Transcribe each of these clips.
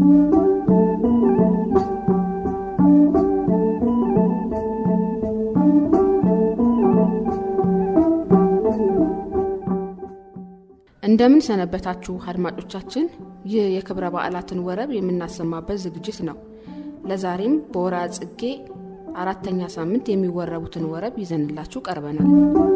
እንደምን ሰነበታችሁ አድማጮቻችን። ይህ የክብረ በዓላትን ወረብ የምናሰማበት ዝግጅት ነው። ለዛሬም በወርሃ ጽጌ አራተኛ ሳምንት የሚወረቡትን ወረብ ይዘንላችሁ ቀርበናል።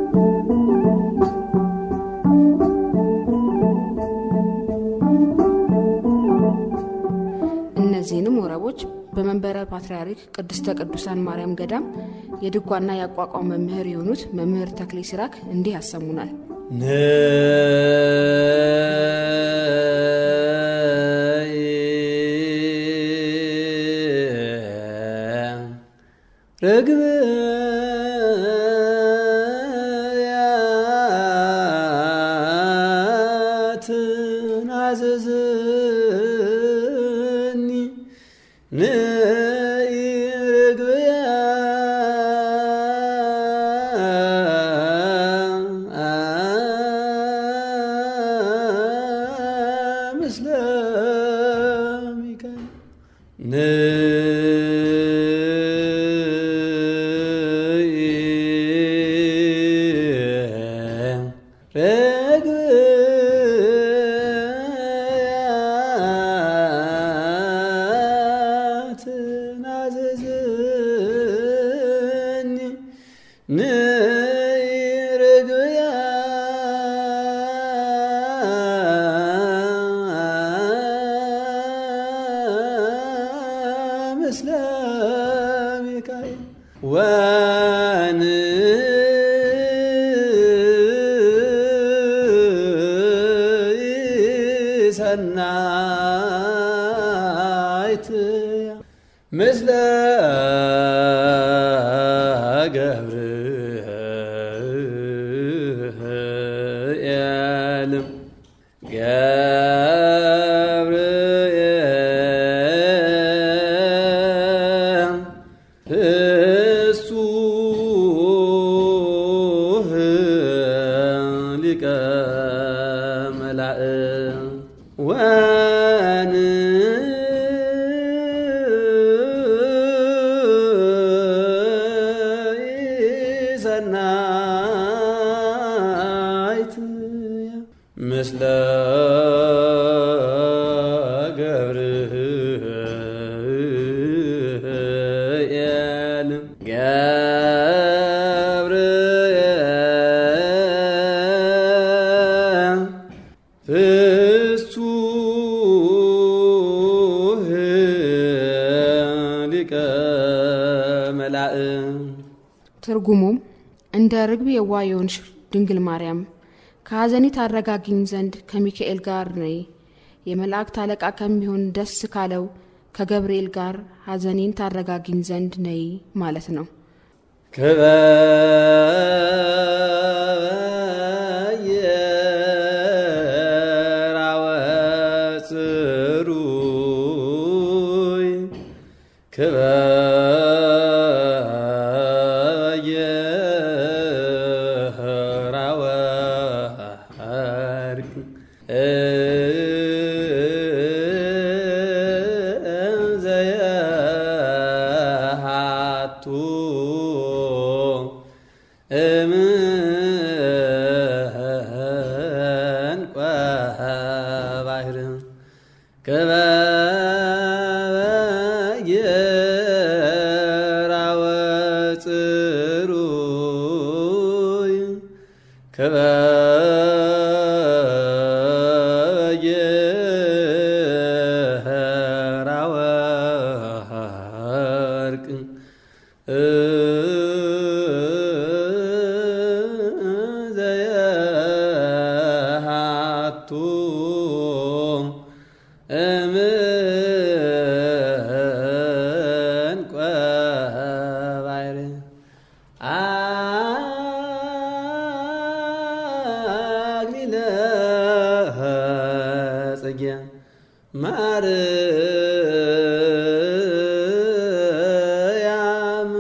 እነዚህንም ወረቦች በመንበረ ፓትርያርክ ቅድስተ ቅዱሳን ማርያም ገዳም የድጓና የአቋቋም መምህር የሆኑት መምህር ተክሌ ሲራክ እንዲህ ያሰሙናል። ርግብ ትናዘዝኒ ንኢ ርግብያ ምስለ ሚካኤል ምስለ ሚካኤል ወን ሰናይት ምስለ ገብርኤልም ገብርኤል እሱህ ሊቀ መላእክት ወን ሰናይት ምስለ ገብርኤል ገብርኤል ፍሱህ ሊቀ መላእክት ትርጉሙም እንደ ርግብ የዋ የሆንሽ ድንግል ማርያም ከሐዘኔ ታረጋግኝ ዘንድ ከሚካኤል ጋር ነይ፣ የመላእክት አለቃ ከሚሆን ደስ ካለው ከገብርኤል ጋር ሐዘኔን ታረጋግኝ ዘንድ ነይ ማለት ነው። ክበየራወ ጽሩይ ክበየራወ ሐርግ ዘየሃቱ እምንቋ ባህር ክበየራወ ጽሩይ ክበየራወ ሐርቅ ዘየሃቱ እምንቋ ባሕር አክሊለ ጽጌ ማርያም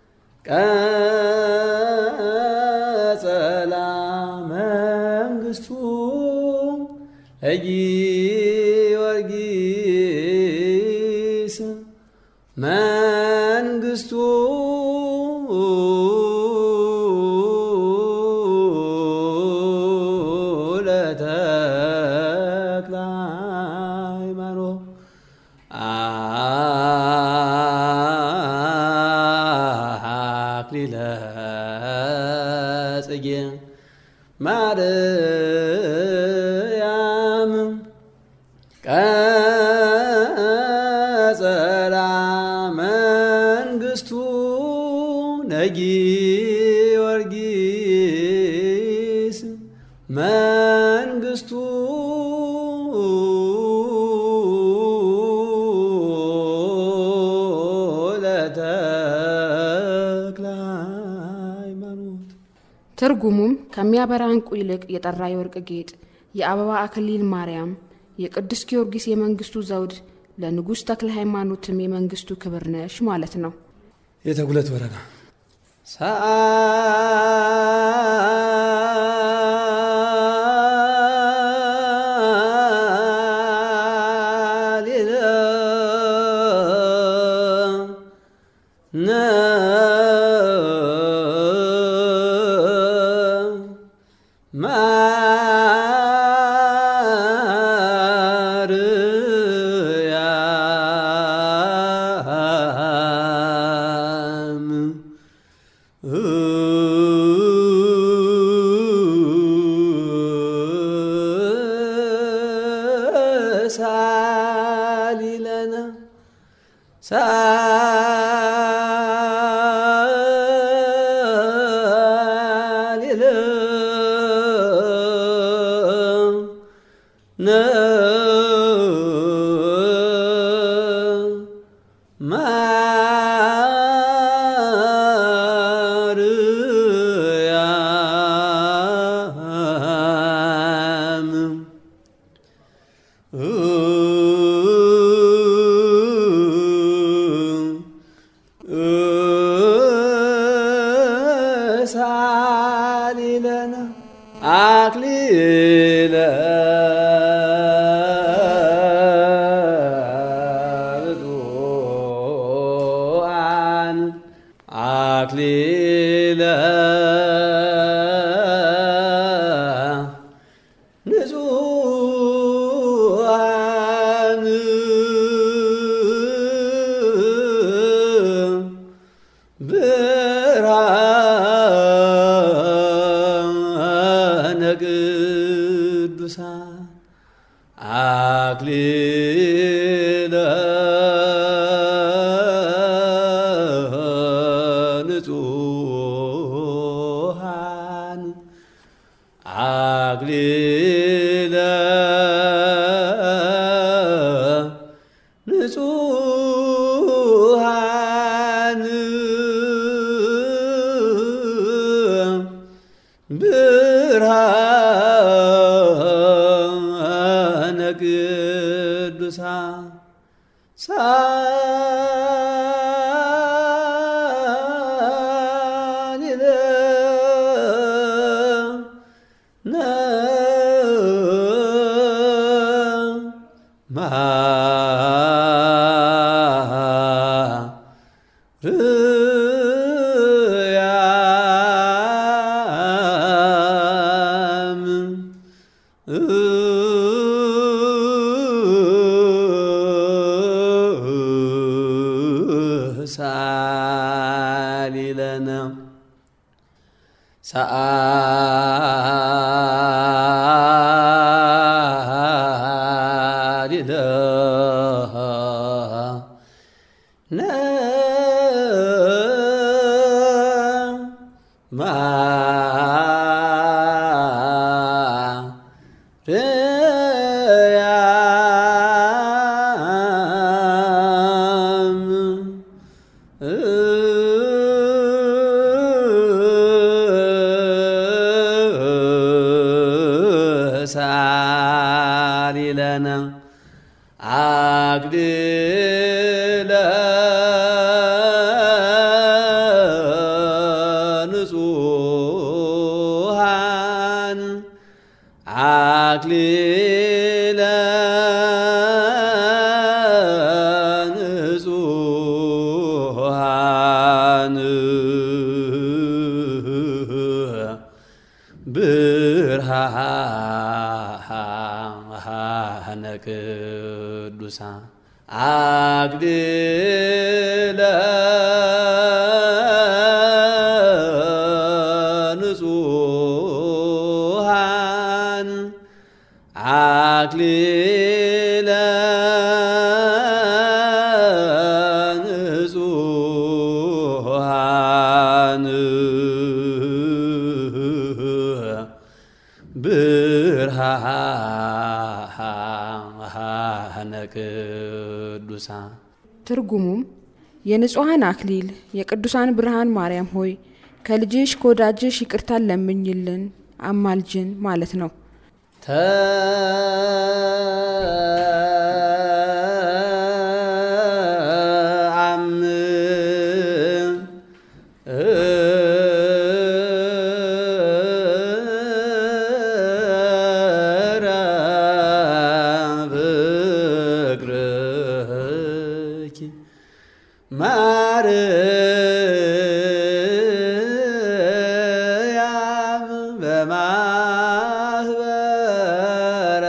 ቀጸላ መንግስቱ ለጊዮርጊስ መንግስቱ ለተክለ ሃይማኖት አክሊለ ጽጌ ማርያም ቀጸላ መንግስቱ ነጊዮርጊስ መንግስቱ ለተክለ ሃይማኖት ትርጉሙም ከሚያበራ ዕንቁ ይልቅ የጠራ የወርቅ ጌጥ፣ የአበባ አክሊል ማርያም፣ የቅዱስ ጊዮርጊስ የመንግስቱ ዘውድ፣ ለንጉሥ ተክለ ሃይማኖትም የመንግስቱ ክብር ነሽ ማለት ነው። የተጉለት ወረዳ ሰአሊለ ማርያም ሳሊለነ ሳሊለ ማርያም ሳሊለነ አክሊለ ብፁዓን አክሊለ ንጹሐን ብርሃነ ቅዱሳን አክሊለ ንጹሐን አክሊለ ንጹሐን ብርሃነ ቅዱሳን ሳሊለ ማርያም ሳሊለነ ሳሊለ ማርያም ሳሊለነ አግድለ ንጹሐን አክሊለ ቅዱሳን አግድለ ንጹሃን አክሊለ ንጹሃን ብርሃነ ቅዱሳን ትርጉሙም የንጹሐን አክሊል የቅዱሳን ብርሃን ማርያም ሆይ ከልጅሽ ከወዳጅሽ ይቅርታን ለምኝልን አማልጅን ማለት ነው። ተአምረ ፍቅርኪ ማርያም በማህበረ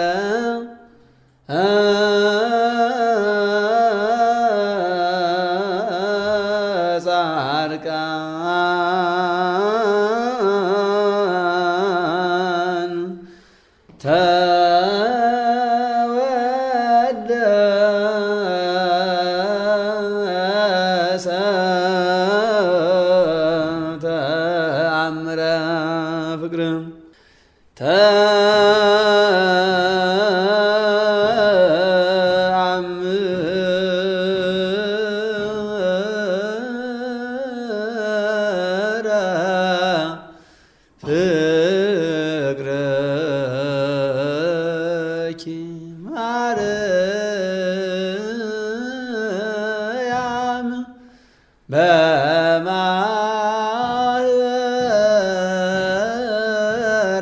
ጻድቃን ተወደሰ ተአምረ ፍቅር ተአምረ ፍቅረኪ ማርያም በማህበረ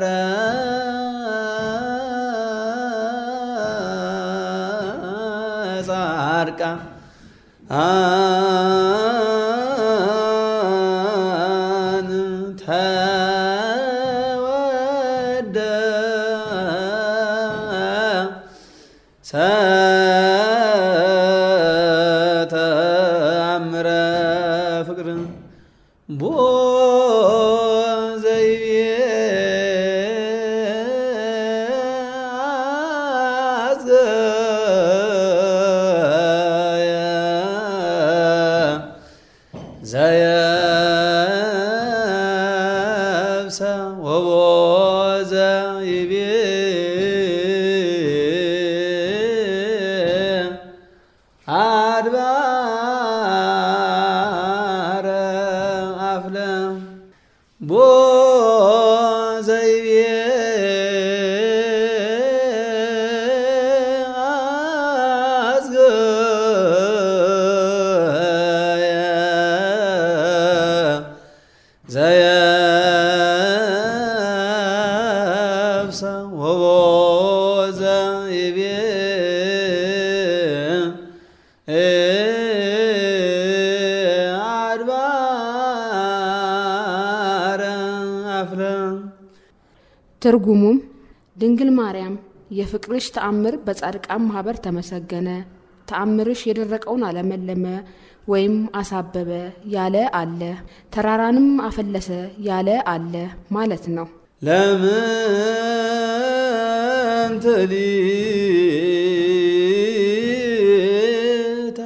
ጻድቃን ተወደሰ ተአምረ ፍቅር ቦ ዘይቤ አዘየ ዘየብሰ ወቦዘ ይቤ አድባረ አፍለ ቦ ዘይቤ አዝገየ ዘየብሰ ወቦዘ ይቤ አድባረ አፍለ ትርጉሙም ድንግል ማርያም የፍቅርሽ ተአምር በጻድቃን ማህበር ተመሰገነ፣ ተአምርሽ የደረቀውን አለመለመ ወይም አሳበበ ያለ አለ፣ ተራራንም አፈለሰ ያለ አለ ማለት ነው። ለምን ትሊታ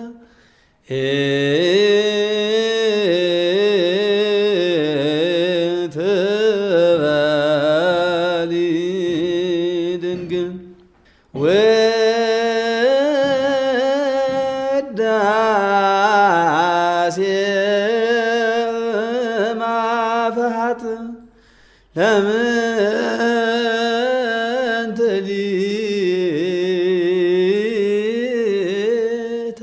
ትበሊ ድንግል ውዳሴ ማፍሃት ለምን ትሊታ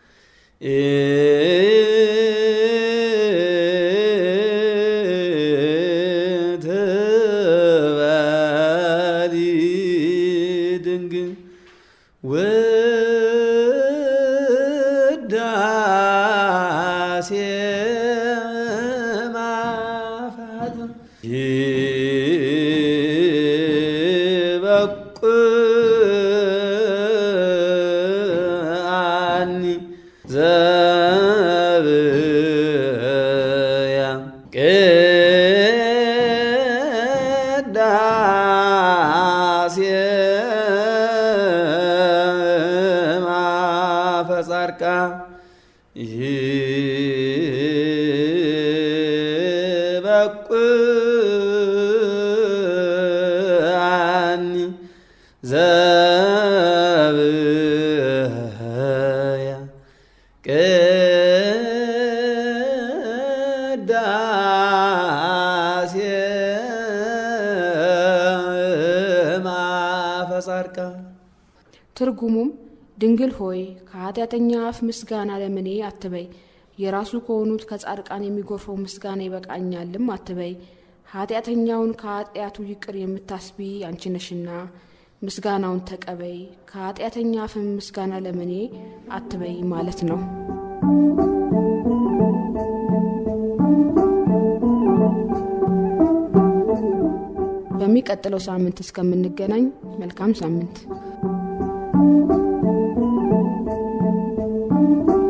ትበሊ ድንግል ውዳሴ ማፋት ይበቁ ዘብያ ቅዳሴ ማፈጻርቃ ይበቁአኒ ዘብያ ቅዳሴ ማፈጻርቃ ትርጉሙም ድንግል ሆይ ከኃጢአተኛ አፍ ምስጋና ለምኔ አትበይ፣ የራሱ ከሆኑት ከጻድቃን የሚጎርፈው ምስጋና ይበቃኛልም አትበይ። ኃጢአተኛውን ከኃጢአቱ ይቅር የምታስቢ አንቺ ነሽና ምስጋናውን ተቀበይ። ከኃጢአተኛ አፍም ምስጋና ለምኔ አትበይ ማለት ነው። በሚቀጥለው ሳምንት እስከምንገናኝ መልካም ሳምንት